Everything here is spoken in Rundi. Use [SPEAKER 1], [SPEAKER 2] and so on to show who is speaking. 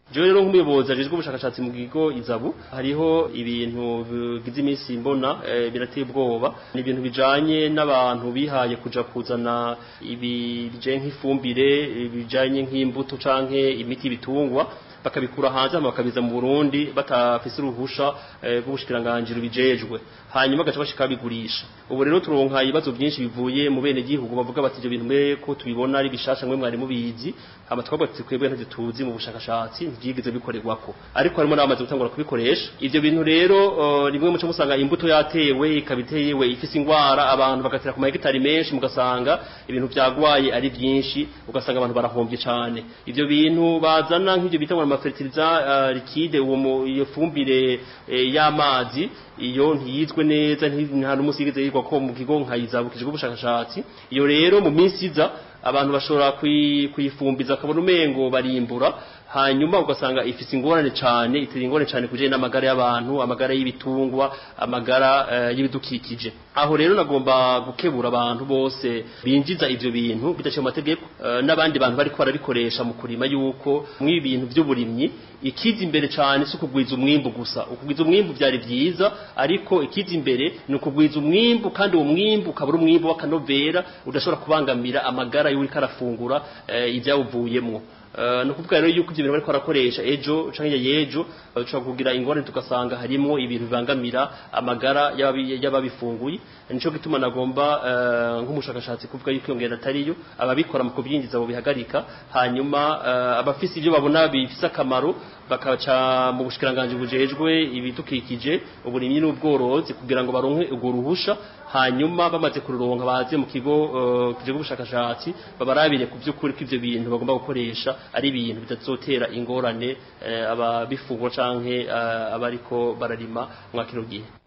[SPEAKER 1] jewe rero nk'umuyobozi ajejwe ubushakashatsi mu kigo izabu hariho ibintu bigize iminsi mbona eh, birateye ubwoba ni ibintu bijanye n'abantu bihaye kuja kuzana ibi bijanye nk'ifumbire bijanye nk'imbuto canke imiti bitungwa bakabikura hanze hama bakabiza mu Burundi batafise uruhusha eh, rw'ubushikiranganje bijejwe hanyuma gaca bashika bigurisha ubu rero turonka ibibazo byinshi bivuye mu bene gihugu bavuga bati ibyo bintu mwe ko tubibona ari bishasha mwe mwari mubizi hama twabwa twebwe ntavyo tuzi mu bushakashatsi ntivyigeze bikorerwako ariko harimo n'abamaze gutangura kubikoresha ivyo bintu rero uh, rimwe muco musanga imbuto yatewe ikabiteyewe ifise ingwara abantu bagatera ku mahegitari menshi mugasanga ibintu vyagwaye ari byinshi ugasanga abantu barahombye cane ivyo bintu bazana nk'ivyo bita ngo amafertiliza uh, liquide uwo mu- iyo fumbire eh, y'amazi iyo ntiyizwe neza nti- nta n'umusigeze yigwa ko mu kigo nkayizabukije ubushakashatsi iyo rero mu minsi iza abantu bashobora kuyi- kuyifumbiza akabona umengo barimbura hanyuma ugasanga ifise ingorane cane itera ingorane cane kujanye n'amagara y'abantu amagara y'ibitungwa amagara eh, y'ibidukikije aho rero nagomba gukebura abantu bose binjiza ivyo bintu bidaciye mu mategeko eh, n'abandi bantu bariko barabikoresha mu kurima yuko mw'ibi bintu vy'uburimyi ikiza imbere cane si ukugwiza umwimbu gusa ukugwiza umwimbu vyari vyiza ariko ikiza imbere ni ukugwiza umwimbu kandi uwo mwimbu ukaba ari umwimbu w'akanovera udashobora kubangamira amagara y'uriko arafungura eh, ivyawuvuyemwo Uh, no kuvuga rero yuko ivyo bintu bariko barakoresha ejo canke yejo dushobora kugira ingorane tugasanga harimo ibintu bibangamira amagara y'ababi- y'ababifunguye nico gituma nagomba uh, nk'umushakashatsi kuvuga yuko iyo ngendo atariyo ababikora mu kubyinjiza bo bihagarika hanyuma uh, abafise ivyo babona bifise akamaro bakaca mu bushikiranganje bujejwe ibidukikije uburimyi n'ubworozi kugira ngo baronke urwo ruhusha hanyuma bamaze kururonka baze mu kigo uh, kijejwe ubushakashatsi babarabire ku vy'ukuri ko ivyo bintu bagomba gukoresha ari ibintu bitazotera ingorane eh, ababifungura canke eh, abariko bararima mwa kino gihe